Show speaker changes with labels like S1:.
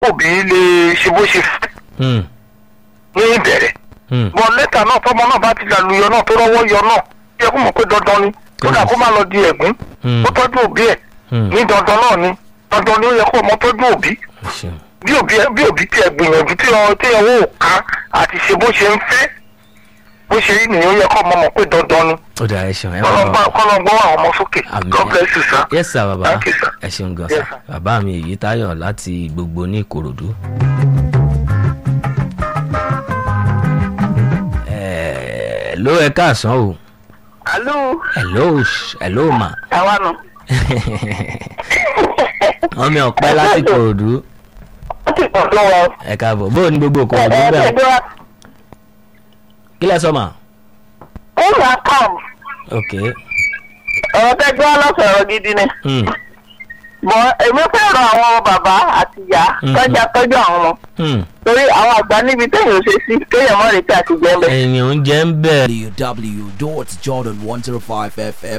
S1: òbí lè ṣe bó ṣe fẹ́
S2: Hmm.
S1: ní ìbẹ̀rẹ̀
S2: Hmm.
S1: bọ lẹ́tà náà tọmọ náà bá ti làlùyọ náà tó rọ́wọ́ yọ náà yẹ kó mọ̀ pé dandan ni kódà kó má lọ di ẹ̀gún
S2: Hmm.
S1: ó tọ́jú òbí ẹ̀
S2: Hmm.
S1: ní dandan náà ni dandan ni ó yẹ kó ọmọ tọ́jú òbí
S2: ẹ ṣeun.
S1: bí òbí ẹ- bí òbí tiẹ̀ gbìyànjú tí ọ tí ọwọ́ ò ká àti ṣe bó ṣe ń fẹ́ bó ṣe rí nìyẹn ó yẹ kó ọmọ mọ̀ pé dandan ni
S2: ó dà ẹ ṣeun ẹ
S1: kọ́lọ́gbọ́n
S2: wà
S1: kọ́lọ́gbọ́n àwọn ọmọ sókè
S2: Àmín.
S1: God bless you sir.
S2: yes sir baba
S1: Thank you, sir.
S2: ẹ ṣeun gan
S1: Yes,
S2: sir
S1: sir.
S2: bàbá mi èyí táyọ̀ láti gbogbo ní ìkòròdú. Ẹ, ló ẹ káàsán o
S3: àlù
S2: hello sh- hello ma
S3: àwa nù.
S2: ọmọ ọpẹ láti ìkòròdú
S3: wọ́n ti pọ̀ lọ́wọ́.
S2: ẹ káàbọ̀ bó o ní gbogbo ìkòròdú
S3: ẹ
S2: bẹ́ẹ̀
S3: ẹgbẹ́ wa
S2: kí lẹ sọ ma
S3: ó wà kàm
S2: ok
S3: ọ̀rọ̀ tẹ́gbẹ́ wa lọ́sọ̀rọ̀ gidi ni.
S2: hmm.
S3: mọ èmi fẹ́ràn àwọn bàbá àti ìyá
S2: Mhm.
S3: tọ́jà tọ́jú àwọn ọmọ
S2: Hmm.
S3: torí àwọn àgbà níbi téèyàn ò ṣe sí kéèyàn mọ̀ retí àti jẹ́ ń bẹ̀.
S2: ẹ̀yìn oúnjẹ ń bẹ̀
S4: www.jordan105fm